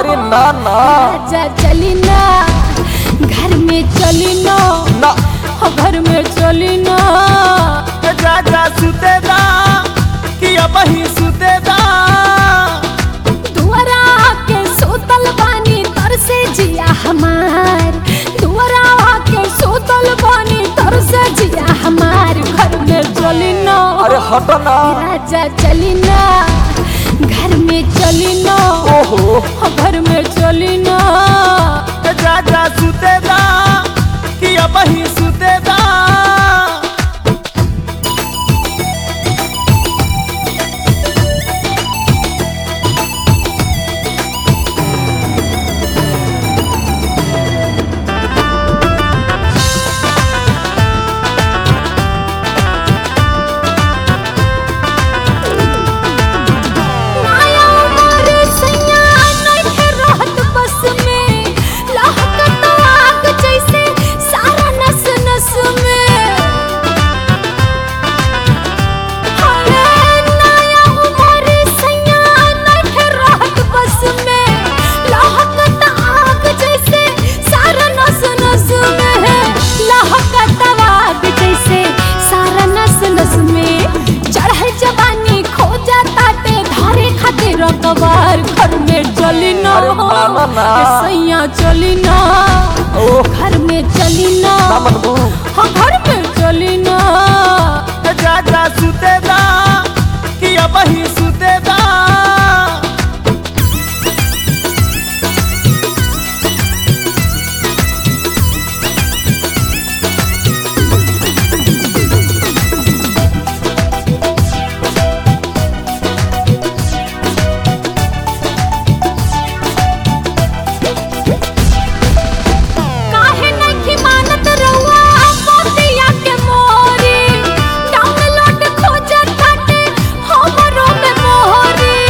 अरे ना ना राजा चली ना घर में चली ना ना हो घर में चली ना जा जा सुतेदा कि अब ही सुतेदा दुआरा के सोतल बानी तर से जिया हमार दुआरा के सोतल बानी तर से जिया हमार घर में चली ना अरे हट ना राजा चली ना घर में चली ना ओहो हो घर में चली ना जा जा सुतेदा कि अब ही सुतेदा माया मोरे सैया नइखे रहत बस में लहकत आग जैसे सारा नस नस में अरे नया मोरे सैया नइखे रहत बस में लहकत आग जैसे सारा नस नस में लहकत आग जैसे सारा नस नस में चढ़ल जवानी खो जाता ते धारे खातिर कबार घर में चली ना अरे मामा ना। ए सैया चली ना ओह घर में चली ना ना मनबू हाँ घर में चली ना जा जा सुतेदा कि अब ही सुतेदा काहे नहीं मानत रहुआ मोतिया के मोरी डाउनलोड खोजत बाटे हमरो में मोहरी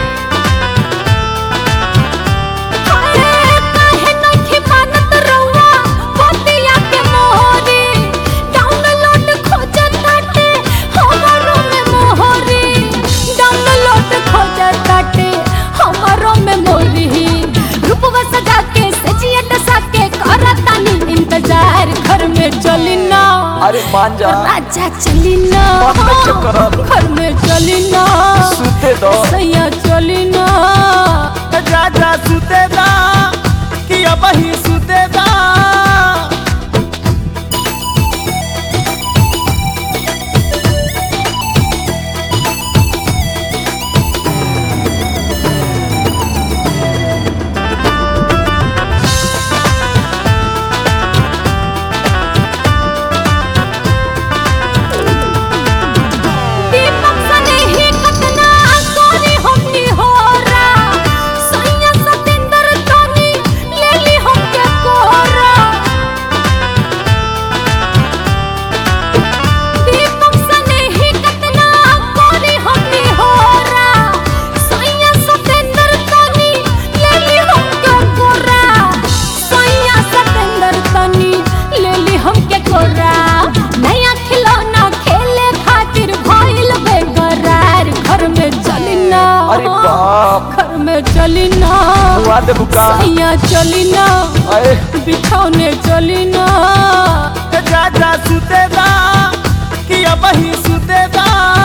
अरे काहे नहीं मानत रहुआ मोतिया के मोरी डाउनलोड खोजत बाटे हमरो में मोहरी डाउनलोड खोजत बाटे हमरो में मोरी रूपवा सजा के सजिया डसा के करतानी इंतजार घर में चली ना अरे मान जा राजा चली ना मन में चक्कर घर में चली ना सुते दो सैया चली ना जा जा सुतेदा कि अब ही सुतेदा दीपक सने ही कतना सोनी हमनी होरा सैया सतेंद्र तोनी लेली हमके कोरा दीपक सने ही कतना सोनी हमनी होरा सैया सतेंद्र तोनी लेली हमके कोरा सैया सतेंद्र तोनी लेली हमके कोरा नया खिलौना खेले खातिर भइल बेकरार घर में चली ना अरे बाप घर में चली ना हुआ दे बुका सैया चली ना अरे बिछौने चली ना जा जा सुतेदा कि अब ही सुतेदा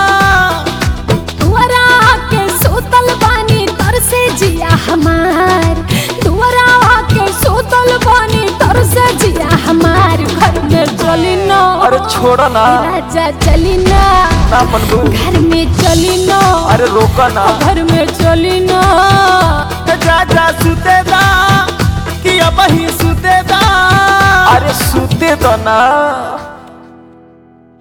दुआरा के सोतल बानी तर से जिया हमार दुआरा के सोतल बानी तर से जिया हमार घर में चली ना अरे छोड़ा ना राजा चली ना ना मनबू घर में चली ना अरे रोका ना घर में चली ना जा जा सुतेदा कि अब ही सुतेदा अरे सुते दो ना